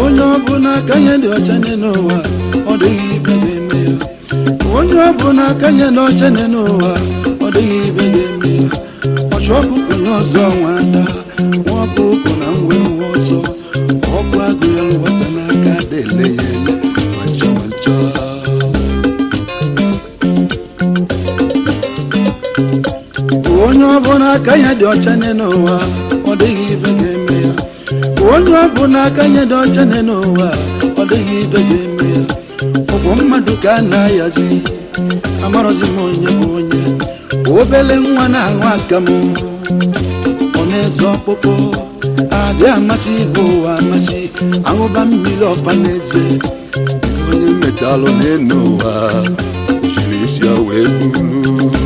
onye ọbụla aka nye dị ọcha nye n'ụwa ọ dịghị ibe ga-eme ya onye ọbụla aka nye dị ọcha nye n'ụwa ọ dịghị ibe ga-eme ya ọchụ ọkụkọ nye ọzọ nwa ada nwa ọkụkọ na nwe nwa ọzọ ọkụ agụ ya lụwata n'aka dele ya ele mancha mancha onye ọbụla aka ya dị ọcha nye n'ụwa ọ dịghị ibe ga-eme ya onye ọbụla aka ya dị ọcha nye n'ụwa ọ dịghị ibe ga-eme ya ọgwụ mmadụ ka a na-ayazi amarọzi m onye bụ onye obele nwa na-aṅụ akamụ ọ na-eze ọkpụkpụ adị amasị ibe ụwa amasị aṅụba mmiri ọfa na-eze onye metalụ n'enu ụwa jiri isi ya wee buru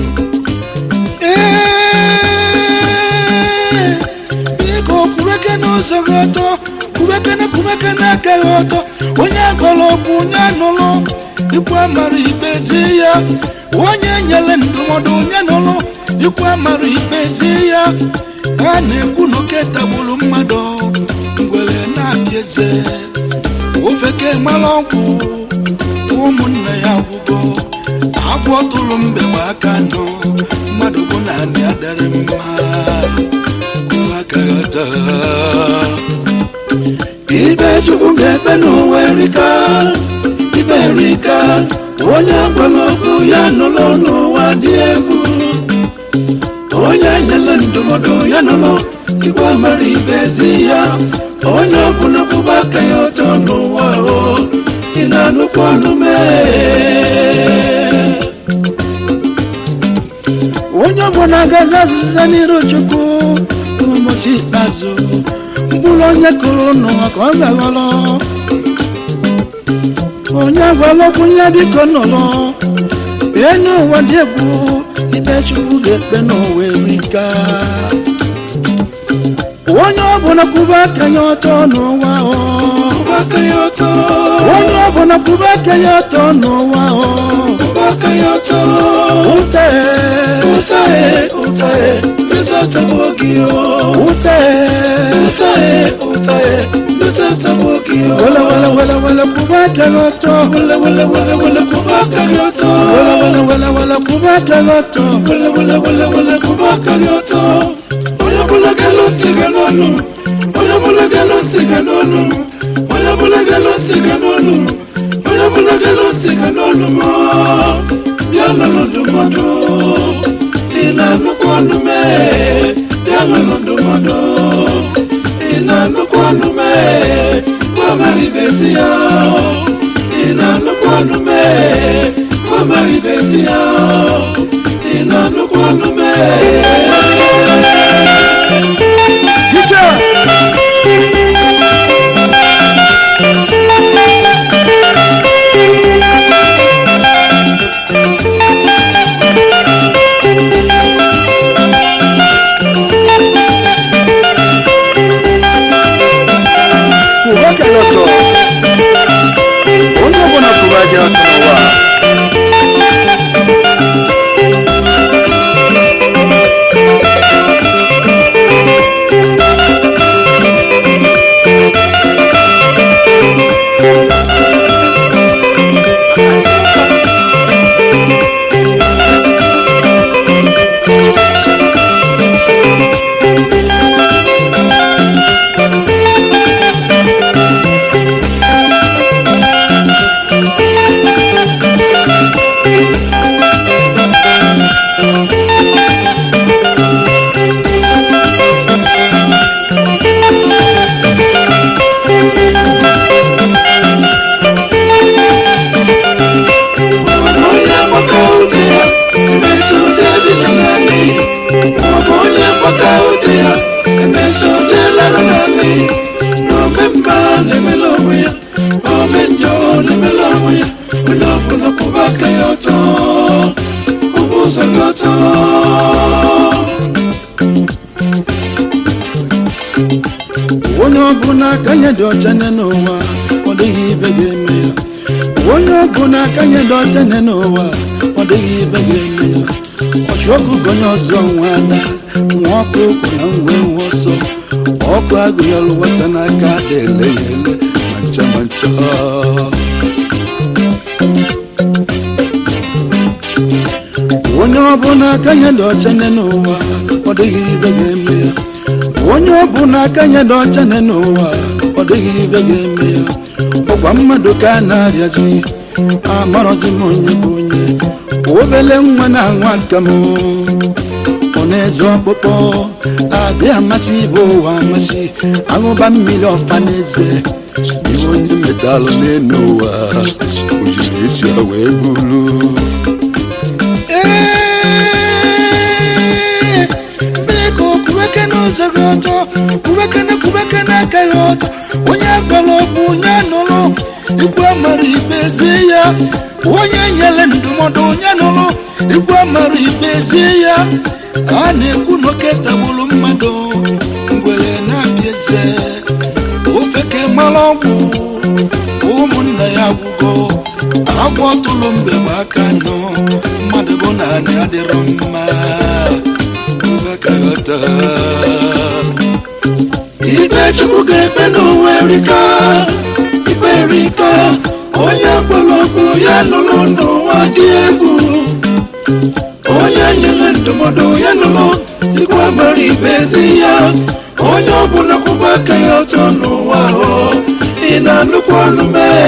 Ee, biko kubeke n'ụzọ gị ọtọ kubekene kubekene aka gị ọtọ onye gwara okwu onye nụrụ ikwu amara ikpe zie ya onye nyere ndụmọdụ onye nụrụ ikwu amara ikpe zie ya ha na-ekwu na oke tagburu mmadụ ngwere na-abịa eze ofeke mara ọgwụ ụmụnne ya gwụgo agwọ tụrụ mbe gba aka nọ mmadụ bụ naanị adịrị mma aka ya taa ibe chukwu ga-ekpe n'ụwa erika ibe erika onye gwara okwu ya nụrụ n'ụwa dị egwu onye nyere ndụmọdụ ya nụrụ igwe mara ibe ezi ya onye ọbụla kwụba aka ya ọtọ n'ụwa o ị na-anụkwa ọnụ mee onye ọbụla agaghị azịza n'iru chukwu n'ụbọchị ikpeazụ mkpụrụ onye kụrụ n'ụwa ka ọ ga-aghọrọ onye gwara okwu ya biko nọrọ bie n'ụwa dị egwu ikpe chukwu ga-ekpe n'ụwa erika onye ọbụla kwụba aka ya ọtọ n'ụwa o onye ọbụla kwụba aka ya ọtọ n'ụwa o ute ute wele wele wele wele kwụba aka ya ọtọ wele wele wele wele kwụba aka ya ọtọ onye ọbụla ga-elu ntị ga n'ọnụ onye ọbụla ga-elu ntị ga n'ọnụ onye ọbụla ga-elu ntị ga n'ọnụ onye ọbụla ga-elu ntị ga n'ọnụ ma bịa nụrụ ndụmọdụ ị na-anụkwa ọnụ mee bịa nụrụ ndụmọdụ ị na-anụkwa ọnụ mee gwa mara ibezi ya ị na-anụkwa ọnụ mee gwa mara ibezi ya ị na-anụkwa ọnụ mee Gicha! Kwụba aka ya ọtọ. Onye ọbụla kwụba aka ya ọtọ n'ụwa. onye agbaka ute ya emesi ụdị adịla n'ala maọbụ onye agbaka ute ya emesi ụdị lara n'ala na ome mma na-emela onwe ya ome njọ na-emela onwe ya onye ọbụla kwụba aka ya ọtọ kwụba ụzọ gị ọtọ onye ọbụla aka ya dị ọcha nye n'ụwa ọ dịghị ibe ga-eme ya onye ọbụla aka ya dị ọcha nye n'ụwa ọ dịghị ibe ga-eme ya ọchụ ọkụkọ onye ọzọ nwa ada nwa ọkụ ụkwụ na nwe nwa ọsọ ọkụ agụ ya lụwata n'aka ada ele ya ele ma ncha ma ncha onye ọbụla aka nye dị ọcha nne n'ụwa ọ dịghị ibe ga-eme ya onye ọbụla aka nye dị ọcha nne n'ụwa ọ dịghị ibe ga-eme ya ọkwa mmadụ ka a na-arịazi amarọzi m onye bụ onye obele nwa na-anwa aka m ọ na-eze ọkpụkpọ adị amasị ibe ụwa amasị aṅụba mmiri ọfa n'eze iwe onye metalụ n'elu ụwa o jiri esi ya wee gburu Ee, biko kubeke n'ụzọ gị ọtọ kubekene kubekene aka gị ọtọ onye gwara okwu onye nụrụ ikwe mara ikpe zie ya onye nyere ndụmọdụ onye nụrụ ikwe mara ikpe zie ya a na-ekwu n'oke tagburu mmadụ ngwere na-abịa eze ofeke mara ọgwụ ụmụnna ya gwụgo agwọ tụrụ mgbe gba aka nọ mmadụ bụ naanị adịrọ mma nghọta ikpe chukwu ga-ekpe n'ụwa erika ikpe erika onye gwara okwu ya nụrụ n'ụwa dị egwu onye nyere ndụmọdụ ya nụrụ ikwe mara ikpe ezi ya onye ọbụla kwụba aka ya ọtọ n'ụwa ahụ ị na-anụkwa ọnụ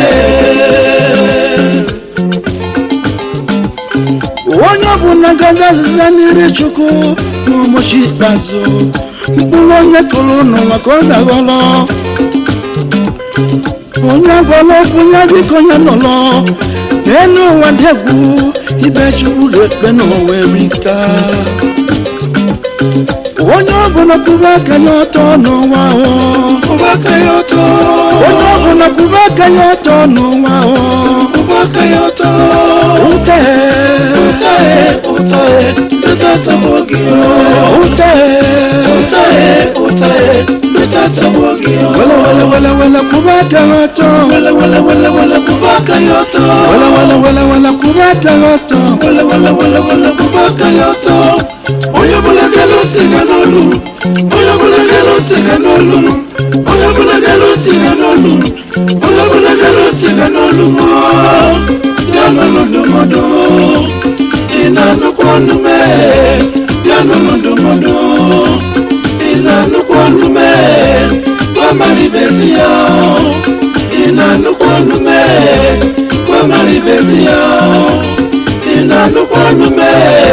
mee onye ọbụla gazi azịza n'ire chukwu n'ụbọchị ikpeazụ mkpụrụ onye kụrụ n'ụwa ka ọ ga-aghọrọ onye gwara okwu ya biko ya nọrọ n'elu ụwa dị egwu ibe chukwu ga-ekpe n'ụwa erika onye ọbụla kwụba aka ya ọtọ n'ụwa ahụ kwụba aka ya ọtọ onye ọbụla kwụba aka ya ọtọ n'ụwa ahụ kwụba aka ya ọtọ ute ụtahe ụtahe leta tọgbọ gị ute ụtahe ụtahe leta tọgbọ gị wele wele wele wele kwụba aka ya ọtọ wele wele wele wele kwụba aka ya ọtọ wele wele wele wele kwụba aka ya ọtọ wele wele wele wele kwụba aka ya ọtọ onye ọbụla gere ntị ga n'olu onye ọbụla gere ntị ga n'olu onye ọbụla gere ntị ga n'olu onye ọbụla gere ntị ga n'olu bịa n'ụlọ ndụmọdụ ị na-anụkwa ọnụ mee bịa n'ụlọ ndụmọdụ ị na-anụkwa ọnụ mee gwa mara ibezi ya ị na-anụkwa ọnụ mee gwa mara ibezi ya ị na-anụkwa ọnụ mee